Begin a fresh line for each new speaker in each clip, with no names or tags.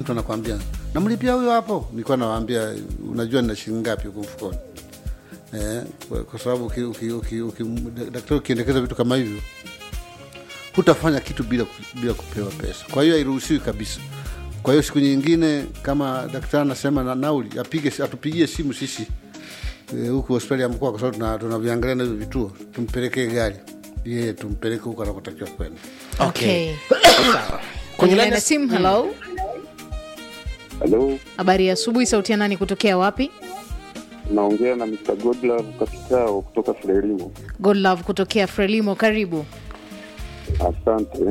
mtu anakwambia namlipia huyo hapo, nilikuwa nawaambia unajua nina shilingi ngapi huko mfukoni eh, kwa, kwa sababu uki- uki- uki- uki- daktari ukiendekeza vitu kama hivyo hutafanya kitu bila, ku- bila kupewa pesa. Kwa hiyo hairuhusiwi kabisa. Kwa hiyo siku nyingine kama daktari anasema na nauli apige, atupigie simu sisi eh, huku hospitali ya mkoa, kwa sababu tuna- tunaviangalia na hivyo vituo, tumpelekee gari yeye, tumpeleke huko anakotakiwa kwenda.
Okay.
Sawa.
Kwenye
line
laini ya simu, hello.
Halo,
Habari ya asubuhi, sauti ya nani kutokea wapi?
naongea na Mr. Godlove Kapitao kutoka Frelimo.
God love kutokea Frelimo, karibu.
Asante.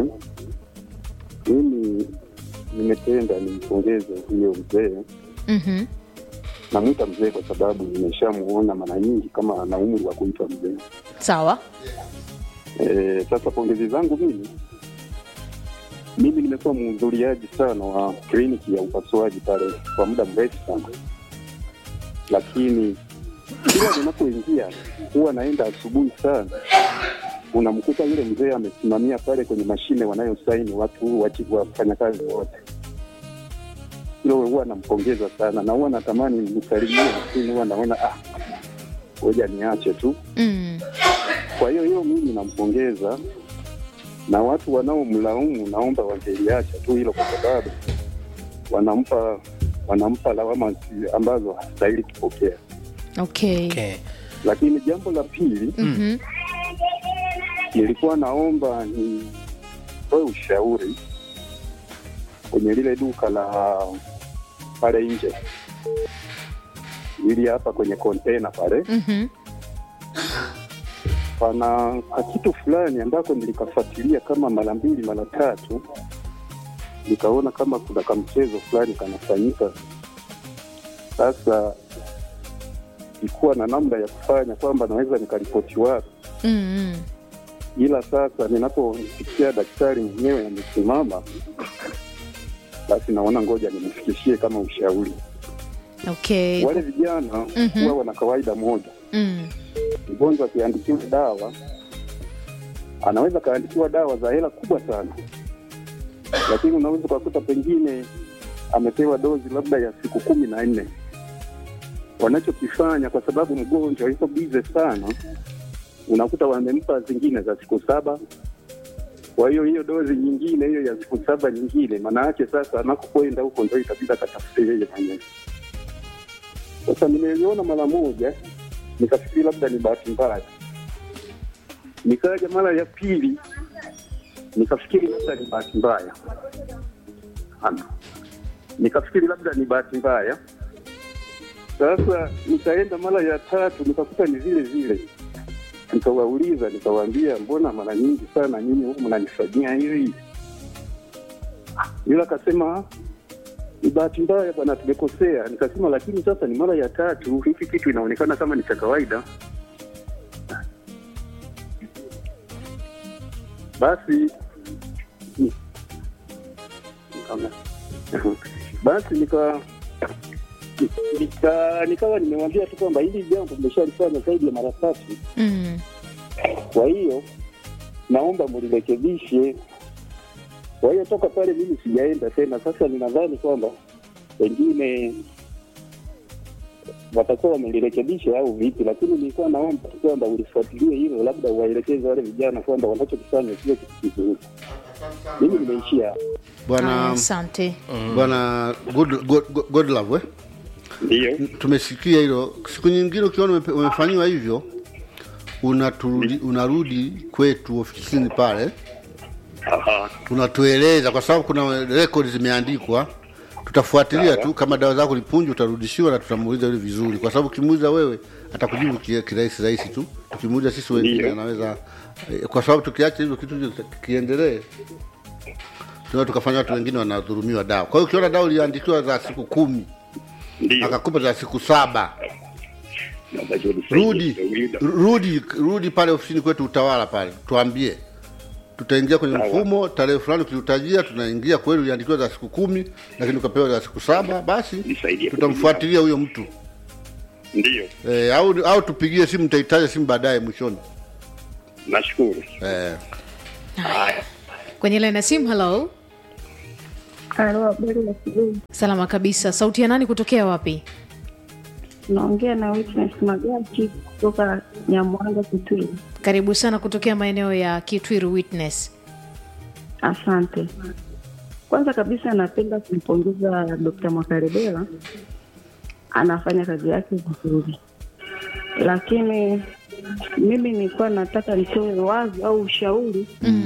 Mimi nimependa nimpongeze huyo mzee,
Mhm.
namwita mzee kwa sababu nimeshamuona mara nyingi kama ana umri wa kuitwa mzee.
Sawa.
E, sasa pongezi zangu mimi mimi nimekuwa mhudhuriaji sana wa kliniki ya upasuaji pale kwa muda mrefu sana, lakini kila ninapoingia huwa naenda asubuhi sana, unamkuta yule mzee amesimamia pale kwenye mashine wanayosaini watu wachi- wafanyakazi wote. Hilo huwa nampongeza sana na huwa natamani nimsalimie, lakini huwa naona ah, ngoja niache tu.
Mm.
Kwa hiyo hiyo mimi nampongeza, na watu wanaomlaumu naomba wangeliacha tu hilo, kwa sababu wanampa wanampa lawama zi- ambazo hastahili kupokea.
Okay.
Okay.
Lakini jambo la pili,
Mhm.
nilikuwa naomba nitoe ushauri kwenye lile duka la pale nje, ili hapa kwenye kontena pale
Mhm.
pana kakitu fulani ambako nilikafuatilia kama mara mbili mara tatu, nikaona kama kuna kamchezo fulani kanafanyika. Sasa ikuwa na namna ya kufanya kwamba naweza nikaripoti wapi,
Mm.
ila sasa ninapomsikia daktari mwenyewe amesimama, basi naona ngoja nimfikishie kama ushauri.
Okay.
Wale vijana
Mhm.
huwa wana kawaida moja
Mm.
mgonjwa akiandikiwa dawa anaweza kaandikiwa dawa za hela kubwa sana, lakini unaweza ukakuta pengine amepewa dozi labda ya siku kumi na nne. Wanachokifanya kwa sababu mgonjwa yuko bize sana, unakuta wamempa zingine za siku saba. Kwa hiyo hiyo dozi nyingine hiyo ya siku saba nyingine, maana yake sasa anakokwenda huko ndo itabidi akatafute yeye mwenyewe. Sasa nimeliona mara moja nikafikiri labda ni bahati mbaya. Nikaja mara ya pili nikafikiri labda ni bahati mbaya, Ana. nikafikiri labda ni bahati mbaya. Sasa nikaenda mara ya tatu nikakuta ni vile vile, nikawauliza, nikawaambia, mbona mara nyingi sana nyinyi huku mnanifanyia hivi? Yule akasema ni bahati mbaya bwana, tumekosea. Nikasema lakini sasa ni mara ya tatu, hiki kitu inaonekana kama ni cha kawaida. Basi ni- Nikaona- basi nika nika nikawa nimewambia tu kwamba hili jambo mmeshalifanya zaidi ya mara tatu,
Mm.
kwa hiyo naomba mlirekebishe. Kwa hiyo toka pale mimi sijaenda tena. Sasa ninadhani kwamba pengine watakuwa wamelirekebisha au vipi, lakini nilikuwa naomba tu kwamba ulifuatilie hilo, labda uwaelekeze wale vijana kwamba wanachokifanya sio kitu kizuri. Mimi nimeishia hapo.
Haya,
Bwana
Asante.
bwana good, good, good, good love, eh?
Ndiyo,
tumesikia hilo. Siku nyingine ukiona umepe- umefanyiwa hivyo, unaturudi, unarudi kwetu ofisini pale,
Aha.
unatueleza kwa sababu kuna rekodi zimeandikwa. Tutafuatilia tu kama dawa zako lipunju, utarudishiwa na tutamuuliza yule vizuri, kwa sababu ukimuuliza wewe atakujibu ki- kirahisi rahisi tu. Tukimuuliza sisi wengine
Ndiyo.
anaweza eh, kwa sababu tukiacha hivyo kitu hicho kiendelee, tunaweza tukafanya watu wengine wanadhulumiwa dawa. Kwa hiyo ukiona dawa iliandikiwa za siku kumi
ndiyo.
akakupa za siku saba
Natakiwa nisaidie
rudi
kidogo.
rudi rudi pale ofisini kwetu utawala pale tuambie tutaingia kwenye
Sawa.
mfumo tarehe fulani ukiutajia tunaingia kweli uliandikiwa za siku kumi lakini ukapewa za siku saba basi
Nisaidie
tutamfuatilia huyo mtu
Ndiyo,
e, au, au tupigie simu nitahitaja simu baadaye mwishoni
nashukuru.
e,
Haya. Kwenye laini ya simu, hello.
Halo, habari ya asubuhi.
salama kabisa sauti ya nani kutokea wapi
Naongea na Witness Magati kutoka Nyamwanga Kitui.
karibu sana kutokea maeneo ya kitwiru witness
Asante. Kwanza kabisa napenda kumpongeza Dr. Mwakarebela, anafanya kazi yake vizuri, lakini mimi nilikuwa nataka nitoe wazi au ushauri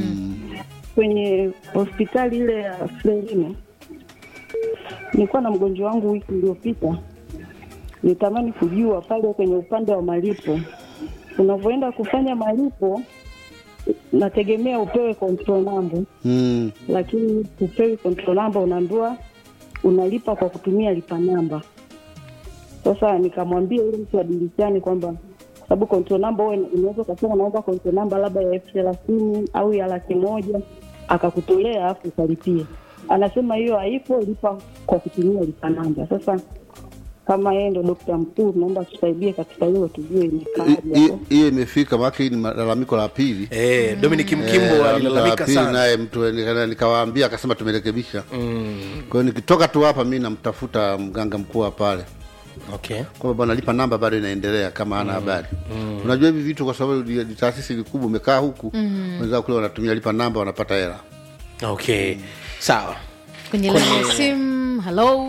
kwenye hospitali ile ya Frelimo. Nilikuwa na mgonjwa wangu wiki iliyopita, nitamani kujua pale kwenye upande wa malipo, unavyoenda kufanya malipo, nategemea upewe control number
mm.
lakini upewi control number, unaambiwa unalipa kwa kutumia lipa namba. Sasa nikamwambia yule mtu wa dirishani kwamba sababu control number wewe unaweza ukasema naomba control number labda ya elfu thelathini au ya laki moja akakutolea afu ukalipie. Anasema hiyo haipo, lipa kwa kutumia lipa namba. Sasa kama yeye ndo dokta mkuu, naomba tusaidie katika hilo, tujue
Hi-
imekaaje
hi-
hapo.
hiyo imefika maana hii ni malalamiko la pili
eh, dominic
Eh,
mkimbo
la
alilalamika
pili
sana
naye mtu nika- nikawaambia akasema tumerekebisha kwa hiyo nikitoka tu hapa mi namtafuta mganga mkuu wa pale
okay
kwamba bwana lipa namba bado inaendelea kama hana habari unajua hivi vitu kwa sababu ni ni taasisi vikubwa umekaa huku wenzao kule wanatumia lipa namba wanapata hela
okay sawa
kwenye laini ya simu halo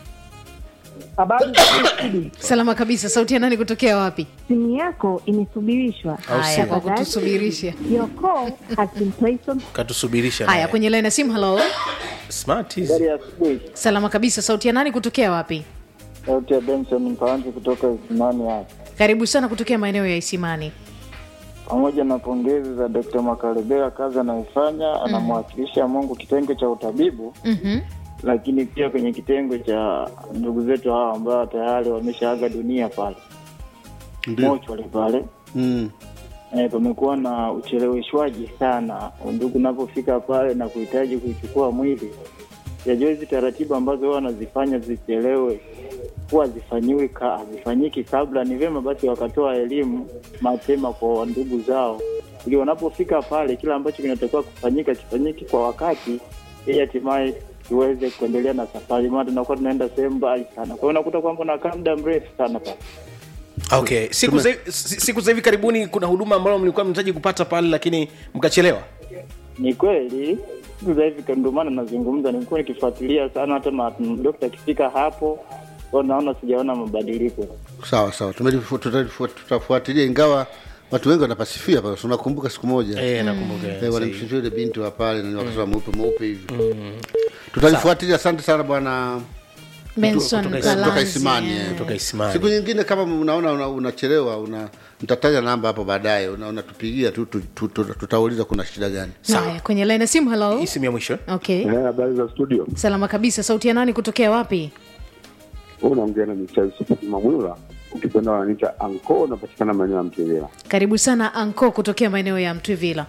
Habari za studio.
salama kabisa sauti ya nani kutokea wapi
Simu yako imesubirishwa.
haya kwa kutusubirisha
Your call has been placed on
katusubirisha
haya
naye.
kwenye laini ya simu halo
smart hizi.
Habari ya asubuhi.
salama kabisa sauti ya nani kutokea wapi
Sauti ya Benson Mpanzi kutoka Isimani hapa.
karibu sana kutokea maeneo ya isimani
Pamoja na pongezi za Dr. Makarebera, kazi anayoifanya anamwakilisha Mungu kitengo cha utabibu,
Mhm.
lakini pia kwenye kitengo cha ndugu zetu hawa ambao tayari wameshaaga dunia pale
ndio
mochwali pale.
mm.
E, pamekuwa na ucheleweshwaji sana ndugu unapofika pale na kuhitaji kuichukua mwili. Yajua hizi taratibu ambazo wao wanazifanya zichelewe, huwa hazifanyiwi ka, hazifanyiki kabla. Ni vyema basi wakatoa elimu mapema kwa ndugu zao, ili wanapofika pale kila ambacho kinatakiwa kufanyika kifanyike kwa wakati, ili hatimaye tuweze kuendelea na safari, maana tunakuwa tunaenda sehemu mbali sana. Kwa hiyo unakuta kwamba unakaa muda mrefu sana pale.
okay siku za, si- siku za hivi karibuni kuna huduma ambayo mlikuwa mnahitaji kupata pale lakini mkachelewa
Ni kweli siku za hivi ndio maana nazungumza, nimekuwa nikifuatilia sana, hata ma- dokta akifika hapo kwa naona sijaona mabadiliko.
sawa sawa Tumelifu- tutalifu- tutafuatilia ingawa watu wengi wanapasifia pale So, unakumbuka siku moja
eh, nakumbuka
Eh,
sahihi.
walimsifia yule binti wa pale na wakasema mweupe mweupe hivi tutalifuatilia asante sana bwana
benson
kutoka-
kutoka
Kalanzi,
Isimani
eh.
eh.
Kutoka Isimani.
siku nyingine kama unaona una- unachelewa una, mtataja namba hapo baadaye una- unatupigia tu, tu, tu, tu, tutauliza kuna shida gani
haya kwenye laini ya simu halo
hii simu ya mwisho
okay
habari za studio
salama kabisa sauti ya nani kutokea wapi
huu unaongea na micha yusufu mamwila ukipenda wananiita anko unapatikana maeneo ya mtevela
karibu sana anko kutokea maeneo ya mtwivila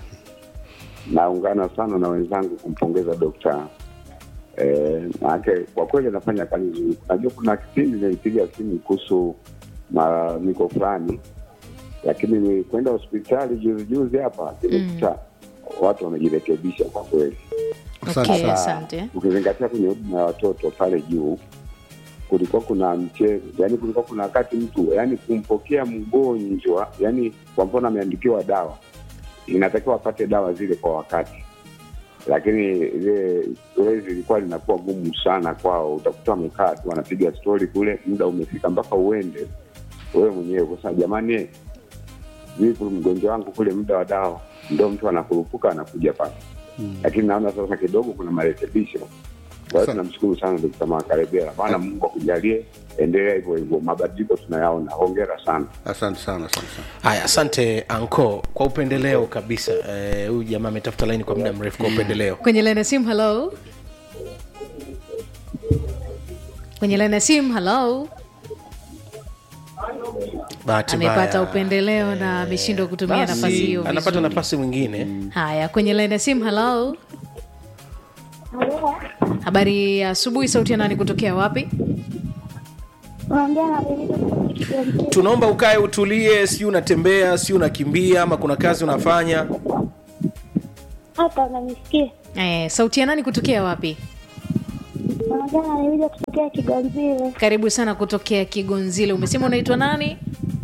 naungana sana na wenzangu kumpongeza dokta eh, maanake kwa kweli anafanya kazi nzuri najua kuna kipindi nilipiga simu kuhusu malalamiko fulani lakini ni kwenda hospitali juzi juzi hapa nimekuta watu wamejirekebisha kwa kweli
Asante
okay
sana.
asante
ukizingatia kwenye huduma ya watoto pale juu kulikuwa kuna mchezo yani kulikuwa kuna wakati mtu yani kumpokea mgonjwa yani kwa mfano ameandikiwa dawa inatakiwa apate dawa zile kwa wakati lakini ile zoezi lilikuwa linakuwa gumu sana kwao utakuta wamekaa tu wanapiga stori kule muda umefika mpaka uende wewe mwenyewe kusema jamani vipi mgonjwa wangu kule muda wa dawa ndo mtu anakurupuka anakuja pale lakini naona sasa kidogo kuna marekebisho kwa hiyo
Sa-
tunamshukuru sana Dokta Makarebera bana Mungu akujalie endelea hivyo hivyo mabadiliko tunayaona hongera sana
asante sana asante sana
haya asante anko kwa upendeleo kabisa Eh, huyu jamaa ametafuta laini kwa muda mrefu kwa upendeleo
kwenye laini ya simu halo kwenye laini ya simu halo
bahati
amepata
mbaya.
upendeleo na ameshindwa kutumia
Basi,
nafasi hiyo
anapata
vizuri.
nafasi mwingine
haya kwenye laini ya simu halo habari ya asubuhi sauti ya nani kutokea wapi
Unaongea na Benito kutoka Kigoma.
tunaomba ukae utulie si unatembea si unakimbia ama kuna kazi unafanya
Hapa unanisikia?
eh, sauti ya nani kutokea wapi
Naongea nilikuja kutokea Kiganzile.
karibu sana kutokea kigonzile umesema unaitwa nani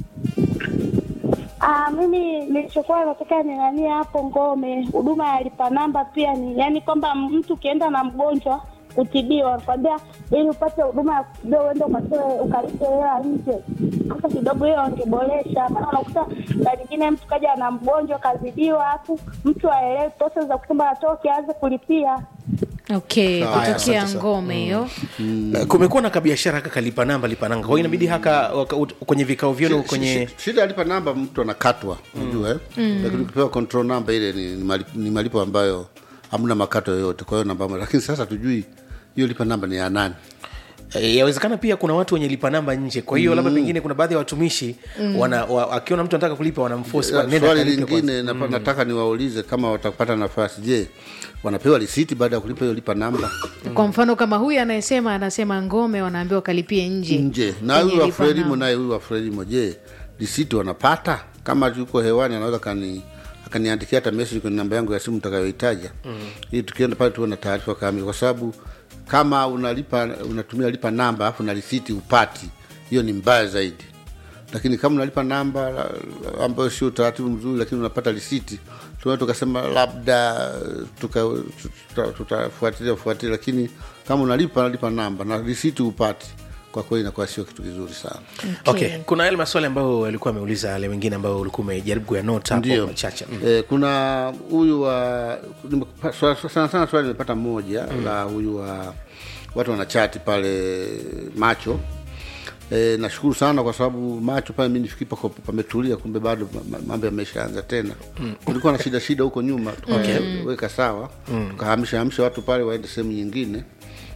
Ah, mimi nilichokuwa nataka ni nani hapo Ngome, huduma ya lipa namba pia ni yani kwamba mtu ukienda na mgonjwa kutibiwa, wanakwambia ili upate huduma ya kutibiwa uende ukatoe ukalipe hela nje. Sasa kidogo hiyo wangeboresha, maana unakuta saa nyingine mtu kaja na mgonjwa kazidiwa, alafu mtu aelewe process za kusema atoke aanze kulipia.
okay
Sawa,
kutokea
asante sana.
ngome hiyo
Eh, kumekuwa na kabiashara haka kalipa namba lipa nanga kwa hiyo inabidi haka waka- ut- kwenye vikao vyenu
Shi-
kwenye
shi- shida alipa namba mtu anakatwa unajua eh? lakini ukipewa control namba ile ni, ni, malipo, ni malipo ambayo hamna makato yoyote kwa hiyo namba moja lakini sasa tujui hiyo lipa namba ni ya nani
Eh, yawezekana pia kuna watu wenye lipa namba nje kwa hiyo labda pengine kuna baadhi ya watumishi wana, wa, akiona mtu anataka kulipa wanamfosi
Eh, swali lingine napa- nataka niwaulize kama watapata nafasi je wanapewa risiti baada ya kulipa hiyo lipa namba
kwa mfano kama huyu anayesema anasema ngome wanaambiwa kalipie nje
nje na
kwenye
huyu wa
lipa
frelimo
namba.
naye huyu wa frelimo je risiti wanapata kama yuko hewani anaweza kani akaniandikia hata message kwenye namba yangu ya simu nitakayoitaja mm. ili tukienda pale tuwe na taarifa kamili kwa sababu kama unalipa unatumia lipa namba alafu na risiti upati hiyo ni mbaya zaidi lakini kama unalipa namba la- la- ambayo sio utaratibu mzuri lakini unapata risiti tunaweza tukasema labda tuka- tuta- tutafuatilia fuatilia lakini kama unalipa nalipa namba na risiti upati kwa kweli inakuwa sio kitu kizuri sana
okay. kuna yale maswali ambayo alikuwa ameuliza yale mengine ambayo ulikuwa umejaribu kuyanota hapo
ndio
machache mm.
eh, kuna huyu wa nimepa- swa- sana sana swali nimepata moja mm. la huyu wa watu wanachati pale macho E, nashukuru sana kwa sababu macho pale mi nifikiri pako pametulia kumbe bado ma- ma- mambo yameshaanza tena mm. kulikuwa na shida shida huko nyuma tukaweka sawa mm. tukahamisha hamisha watu pale waende sehemu nyingine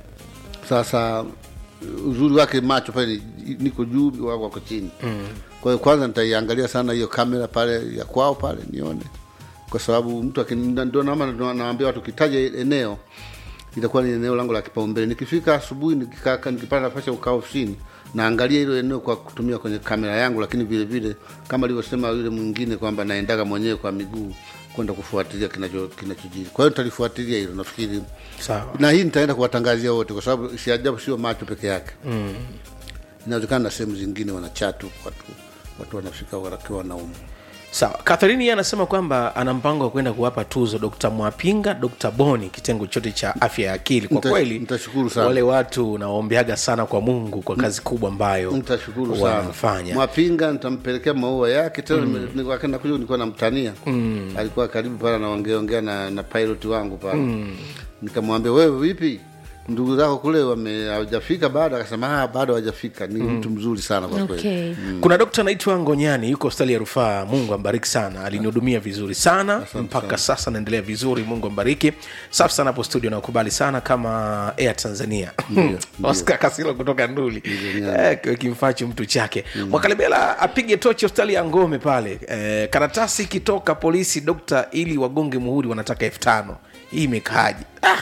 sasa uzuri wake macho pale ni- niko juu wako wako chini mm. kwa hiyo kwanza nitaiangalia sana hiyo kamera pale ya kwao pale nione kwa sababu mtu akini- ndio nama naambia watu kitaja eneo itakuwa ni eneo langu la kipaumbele nikifika asubuhi nikikaka nikipata nafasi ya kukaa ofisini naangalia hilo eneo kwa kutumia kwenye kamera yangu lakini vile vile kama alivyosema yule mwingine kwamba naendaga mwenyewe kwa miguu kwenda kufuatilia kinacho- kinachojiri kwa hiyo nitalifuatilia hilo nafikiri
sawa
na hii nitaenda kuwatangazia wote kwa sababu si ajabu sio macho peke yake mm. inawezekana na sehemu zingine wanachatu watu watu wanafika wakiwa wanaume
sawa katherini yeye anasema kwamba ana mpango wa kwenda kuwapa tuzo dkt mwapinga dkt boni kitengo chote cha afya ya akili kwa
Nita-
kweli
nitashukuru sana.
wale watu nawaombeaga sana kwa mungu kwa kazi kubwa ambayo
nitashukuru sana
wanafanya
mwapinga nitampelekea maua yake tena mm. wakati nakuja nilikuwa namtania mm. alikuwa karibu pale anaongeaongea na, na pilot wangu pale mm. nikamwambia wewe vipi ndugu zako kule wame hawajafika bado akasema "Ah, bado hawajafika ni mtu mzuri sana kwa kweli
okay.
kuna dokta anaitwa ngonyani yuko hospitali ya rufaa mungu ambariki sana alinihudumia vizuri sana mpaka sasa naendelea vizuri mungu ambariki safi sana hapo studio nakubali sana kama air tanzania oscar kasilo kutoka nduli Eh, kimfachi mtu chake mwakalebela apige tochi hospitali ya ngome pale eh, karatasi ikitoka polisi dokta ili wagonge muhuri wanataka elfu tano hii imekaaji ah!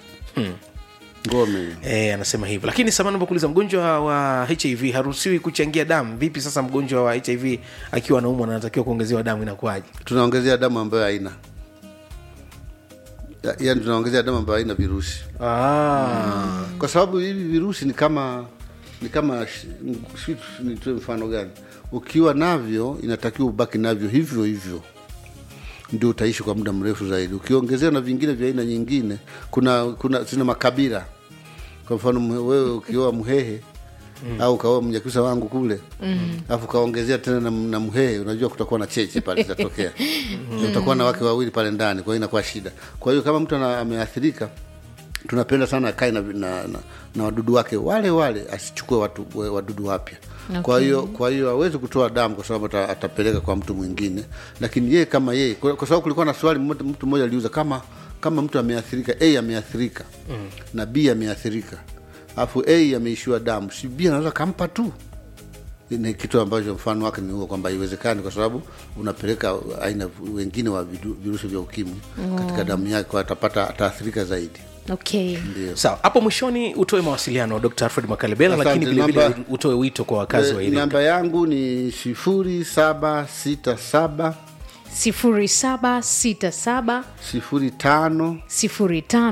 ngome
E, anasema hivyo lakini samani kuuliza mgonjwa wa hiv haruhusiwi kuchangia damu vipi sasa mgonjwa wa hiv akiwa anaumwa na anatakiwa kuongezewa damu inakuwaje
tunaongezea damu ambayo haina Ya- yaani tunaongezea damu ambayo haina virusi
ah.
kwa sababu hivi virusi ni kama ni kama sh- si- nitoe mfano gani ukiwa navyo inatakiwa ubaki navyo hivyo hivyo ndio utaishi kwa muda mrefu zaidi ukiongezea na vingine vya aina nyingine kuna kuna zina makabila kwa mfano mhe- wewe ukioa mhehe mm. au ukaoa mnyakusa wangu kule alafu ukaongezea tena na, na mhehe unajua kutakuwa na cheche pale zitatokea mm. utakuwa na wake wawili pale ndani kwa hiyo inakuwa shida kwa hiyo kama mtu ana- ameathirika tunapenda sana akae na, na, na, na wadudu wake wale wale asichukue watu we- wadudu wapya okay. kwa hiyo kwa hiyo awezi kutoa damu kwa sababu ata, atapeleka kwa mtu mwingine lakini yeye kama yeye kwa, kwa sababu kulikuwa na swali mmoja- mtu mmoja aliuza kama kama mtu ameathirika a ameathirika mm. na b ameathirika alafu a ameishiwa damu si b anaweza kampa tu ni kitu ambacho mfano wake ni huo kwamba haiwezekani kwa sababu unapeleka aina wengine wa vidu- virusi vya ukimwi oh. katika damu yake kwa atapata ataathirika zaidi
okay.
sawa hapo mwishoni utoe mawasiliano dr alfred makalebela
Asante,
lakini vilevile
namba-
utoe wito kwa wakazi wa
Eh,
iringa
namba yangu ni sifuri saba sita saba
sifuri saba sita saba
sifuri tano
sifuri tano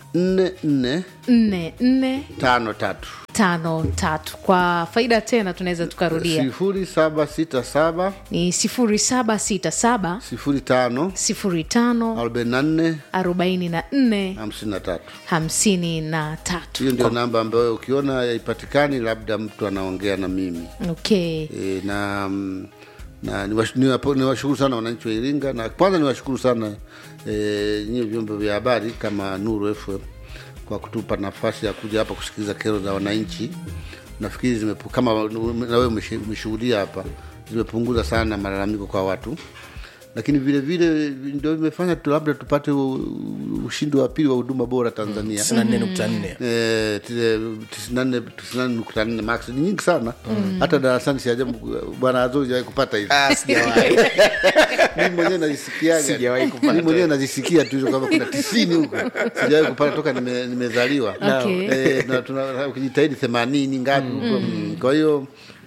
nne nne
nne nne
tano tatu
tano tatu kwa faida tena tunaweza tukarudia
sifuri saba sita saba
ni sifuri saba sita saba
sifuri tano
sifuri tano
arobaini na nne
arobaini na nne
hamsini na tatu
hamsini na tatu
hiyo ndio namba ambayo ukiona haipatikani labda mtu anaongea na mimi
okay
e, na mm, na niwash- niwapo- niwashukuru sana wananchi wa Iringa na kwanza niwashukuru sana e, nyie vyombo vya habari kama Nuru FM kwa kutupa nafasi ya kuja hapa kusikiliza kero za wananchi. Nafikiri zimepu, kama na wewe umeshe- umeshuhudia hapa, zimepunguza sana malalamiko kwa watu, lakini vile vile ndio imefanya tu labda tupate u- ushindi wa pili wa huduma bora Tanzania
94.4
Eh, tile- tisini na nne- tisini na nne nukta nne max ni nyingi sana hata darasani si ajabu bwana azuri jawahi kupata hivi
Ah, sijawahi.
mimi mwenyewe nazisikiaga
Sijawahi kupata.
mimi mwenyewe nazisikia tu hizo kwamba kuna tisini huko sijawahi kupata toka nime- nimezaliwa
Okay.
Eh, tuna- tuna- ukijitahidi themanini ngapi huko mm. kwa hiyo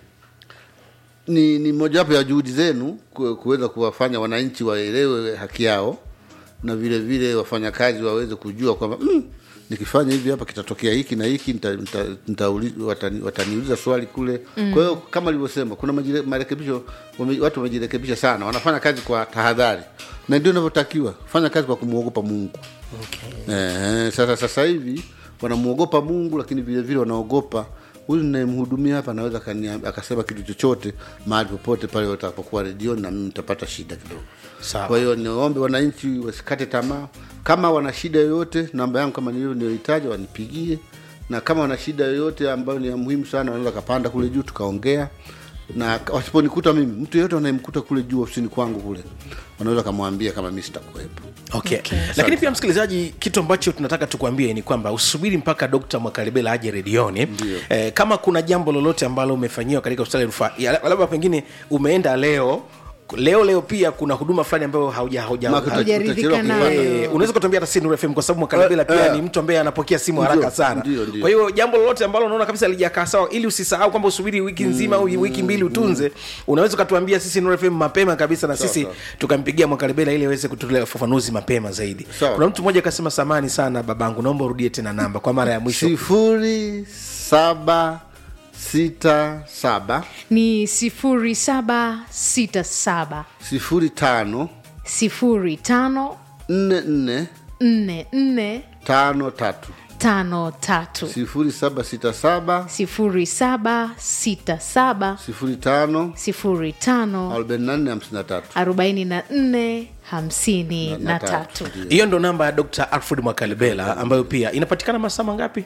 ni, ni mojawapo ya juhudi zenu ku- kuweza kuwafanya wananchi waelewe haki yao na vile vile wafanyakazi waweze kujua kwamba mm, nikifanya hivi hapa kitatokea hiki na hiki nita, nita, nitauli- watani, wataniuliza swali kule mm. kwa hiyo kama alivyosema kuna majire, marekebisho wame, watu wamejirekebisha sana wanafanya kazi kwa tahadhari na ndio inavyotakiwa fanya kazi kwa kumwogopa mungu okay. eh, sasa sasa hivi wanamwogopa mungu lakini vile vile wanaogopa huyu ninayemhudumia hapa anaweza akania- akasema kitu chochote mahali popote pale watakapokuwa redioni na mimi nitapata shida kidogo
Sawa.
kwa hiyo niombe wananchi wasikate tamaa kama wana shida yoyote namba yangu kama nilivyo niliyoitaja wanipigie na kama wana shida yoyote ambayo ni ya muhimu sana wanaweza kapanda kule juu tukaongea na wasiponikuta mimi mtu yeyote anayemkuta kule juu ofisini kwangu kule wanaweza kamwambia kama mi sitakuwepo
okay. lakini pia msikilizaji kitu ambacho tunataka tukwambie ni kwamba usubiri mpaka dokta mwakalibela aje redioni eh, kama kuna jambo lolote ambalo umefanyiwa katika hospitali ya rufaa ya- labda pengine umeenda leo leo leo pia kuna huduma fulani ambayo hauja hauja
Maka uta-
Hujaridhika
utachelewa
nayo.
kupata.
Eh, unaweza kutuambia hata si Nuru FM kwa sababu Mwakalebela pia
Eh,
ni mtu ambaye anapokea simu
Ndio,
haraka sana.
ndio, ndio.
Kwa hiyo jambo lolote ambalo unaona kabisa lijakaa sawa, ili usisahau kwamba usubiri wiki nzima au wiki mbili utunze, unaweza ukatuambia sisi Nuru FM mapema kabisa, na sisi
sawa.
tukampigia Mwakalebela ili aweze kutolea ufafanuzi mapema zaidi.
Sawa.
Kuna mtu mmoja akasema, samani sana babangu, naomba urudie tena namba kwa mara ya mwisho.
sifuri saba sita saba
ni sifuri saba sita saba
sifuri tano
sifuri tano
nne nne
nne nne
tano tatu
tano tatu
sifuri saba sita saba
sifuri saba sita saba
sifuri tano
sifuri tano
arobaini na nne hamsini na tatu
arobaini na nne hamsini
Na-
na
na
tatu
tatu.
Hiyo ndo namba ya Dr. Alfred Mwakalebela ambayo pia inapatikana masaa mangapi?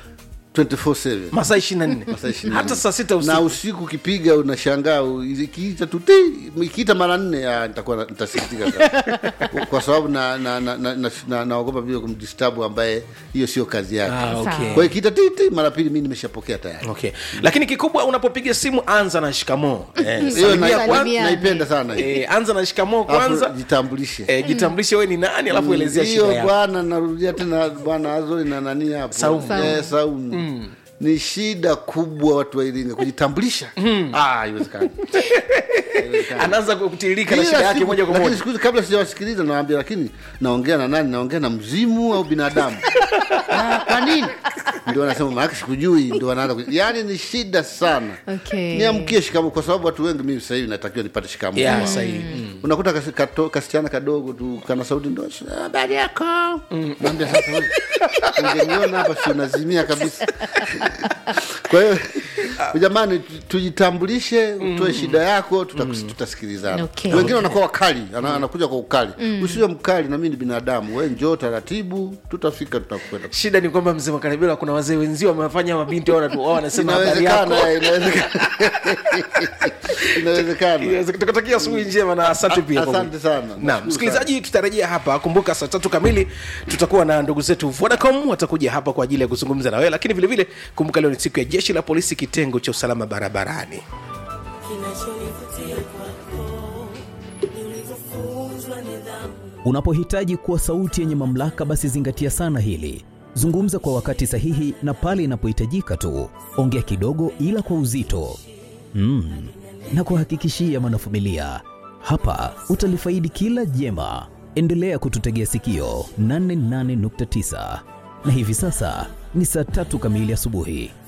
24/7
Masaa 24.
Masaa 24.
Hata saa sita
na
usiku.
usiku ukipiga unashangaa u- ikiita tu ti ikiita mara nne ah, nitakuwa na- nitasikitika sana kwa sababu na na na, na, na, na, naogopa vile kumdistabu ambaye hiyo sio kazi yake
Ah, okay.
Sawa.
kwa hiyo ikiita ti ti mara pili mi nimeshapokea tayari
okay lakini kikubwa unapopiga simu anza na shikamoo eh,
hiyo
salimia
na-
kwanza
Salimiane.
naipenda sana hiyo.
eh, anza na shikamoo
Alafu
kwanza
jitambulishe
eh, jitambulishe wewe ni nani alafu elezea shida
hiyo
yako
bwana narudia tena bwana azori na nani hapo
Saumu.
Eh, saumu ni shida kubwa watu wa iringa kujitambulisha ah haiwezekani
anaanza kutiririka na
Kila
shida yake
siku-
moja kwa
lakini
moja
siku hizi kabla sijawasikiliza nawambia lakini naongea na nani naongea na mzimu au binadamu ah, kwa nini ndio wanasema maake sikujui ndio wanaanza ku- yaani ni shida sana
Okay.
niamkie shikamo kwa sababu watu wengi mimi sasa hivi natakiwa nipate shikamo
yeah, sahihi
unakuta kasi, kato, kasichana kadogo tu kana sauti ndo habari yako naambia sasa wewe, ungeniona hapa si unazimia kabisa kwa hiyo jamani tu- tujitambulishe utoe shida yako tuta, tutasikilizana
Okay.
wengine wanakuwa wakali ana, anakuja kwa ukali usiwe mkali na mimi ni binadamu we njoo taratibu tutafika tutakwenda
shida ni kwamba mzee makaribila kuna wazee wenzio wamefanya mabinti wao wanatu- wao wanasema habari yako
inawezekana inawezekana inawezekana
Yes, tukatakia asubuhi njema na asante pia kwa-
asante sana
Naam,
Nashukuru
msikilizaji tutarejea hapa kumbuka saa tatu kamili tutakuwa na ndugu zetu vodacom watakuja hapa kwa ajili ya kuzungumza na wewe lakini vile vile kumbuka leo ni siku ya jeshi la polisi kitengo cha usalama barabarani
Unapohitaji kuwa sauti yenye mamlaka, basi zingatia sana hili. Zungumza kwa wakati sahihi na pale inapohitajika tu. Ongea kidogo, ila kwa uzito. Mm. Na kuhakikishia mwanafamilia, hapa utalifaidi kila jema. Endelea kututegea sikio 88.9 na hivi sasa ni saa tatu kamili asubuhi.